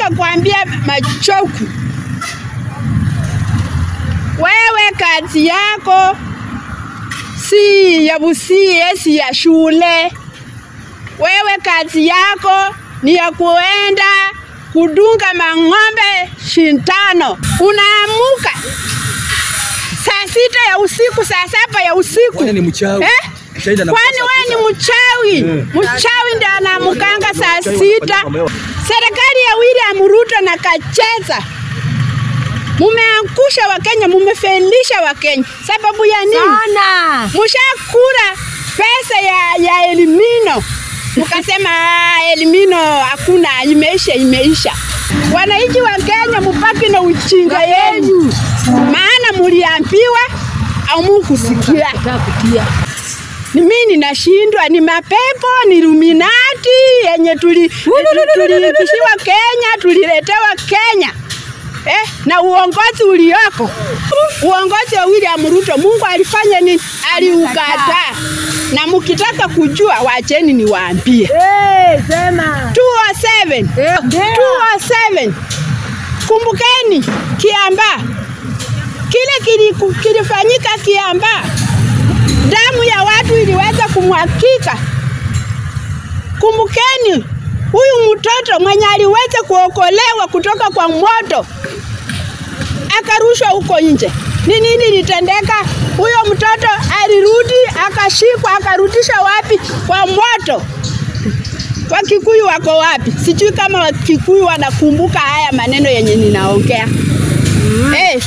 nataka kuambia Machoku, wewe kazi yako si ya Busie, si ya shule. Wewe kazi yako ni ya kuenda kudunga mang'ombe shintano. Unaamuka saa sita ya usiku, saa saba ya usiku Kwani ni mchawi? eh? Shahidi anakuwa Kwani saa wewe tisa. ni mchawi? Mchawi ndiye anaamukanga saa Mchawi sita. wanafanya mambo Serikali ya William Ruto na Kacheza mumeangusha Wakenya, mumefelisha Wakenya. Sababu ya nini? Sana. Mushakura pesa ya, ya Elimino mukasema "Ah, Elimino hakuna, imeisha, imeisha. Wananchi wa Kenya mupaki na uchinga yenu, maana muliambiwa au mukusikia. Takutia. Ni mimi ninashindwa, ni mapepo, ni Illuminati yenye tuli tuliitishiwa Kenya, tuliletewa Kenya eh, na uongozi ulioko, uongozi wa William Ruto, Mungu alifanya nini? Aliukataa. Na mkitaka kujua, wacheni niwaambie Eh, sema. 207 Eh, ndio. 207 kumbukeni Kiambaa, kile kiliku- kilifanyika Kiambaa, damu ya watu iliweza kumwakika. Kumbukeni huyu mtoto mwenye aliweza kuokolewa kutoka kwa moto akarushwa huko nje. Ni nini litendeka? Huyo mtoto alirudi akashikwa, akarudishwa wapi? Kwa moto. Wakikuyu wako wapi? Sijui kama Wakikuyu wanakumbuka haya maneno yenye ninaongea. Eh,